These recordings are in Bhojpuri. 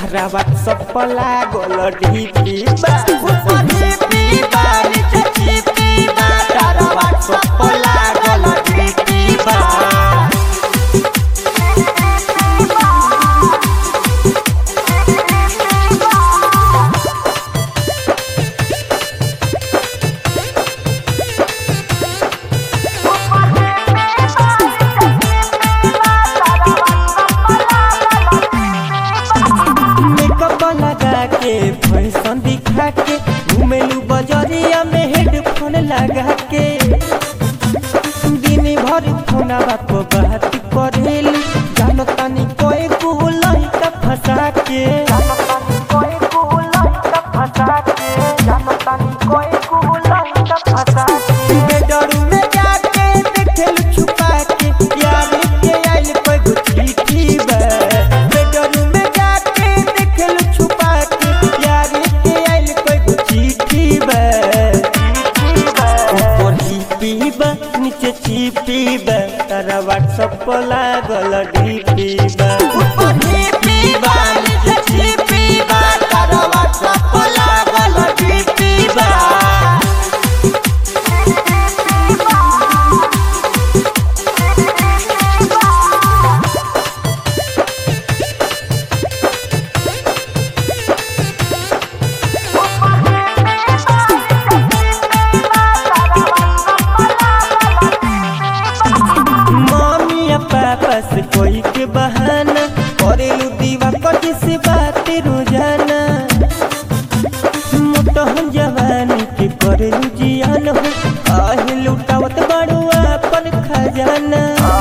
तारा व्हाट्सएप पर लागल डीपी बा ऊपर डीपी बा नीचे डीपी बा तारा व्हाट्सएप पर लागल डीपी बा मेकअप लगा के फैशन दिखा के घूमेलू बजरिया में हेडफोन लगा के दिन भर फोना बाप बात करेलू जानो तानी कोई गुलाई का फंसा के बेडरूम में जाके देखेलू छुपा के यार के आइल कोई गो चिट्ठी बा बेडरूम में जाके देखेलू छुपा के यार के आइल कोई गो चिट्ठी बा ऊपर डीपी बा नीचे चिपी बा तारा व्हाट्सएप पर लागल डीपी बा ऊपर डीपी बा नीचे चिपी बा तारा व्हाट्सएप पर लागल डीपी बा मम्मी या पापा से कोई के बहाना करेलू दीवा कटी से बात रोजाना मोटहन जवानी के करेलू जियान हो आहे लुटावत बाड़ू अपन खजाना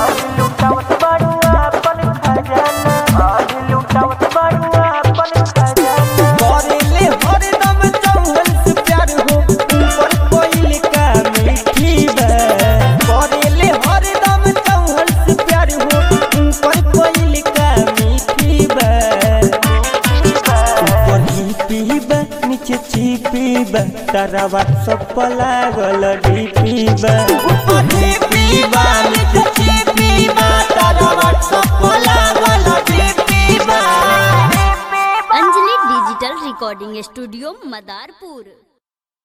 करेले हरदम चौहन से प्यार हो ऊपर कोई का मीठी बा करेले हरदम चौहन से प्यार हो ऊपर कोई का मीठी बा ऊपर डीपी बा नीचे चिपी बा तारा व्हाट्सएप पर लागल डीपी बा ऊपर डीपी बा नीचे चिपी बा तारा व्हाट्सएप पर लागल डीपी बा Anjali digital recording studio Madarpur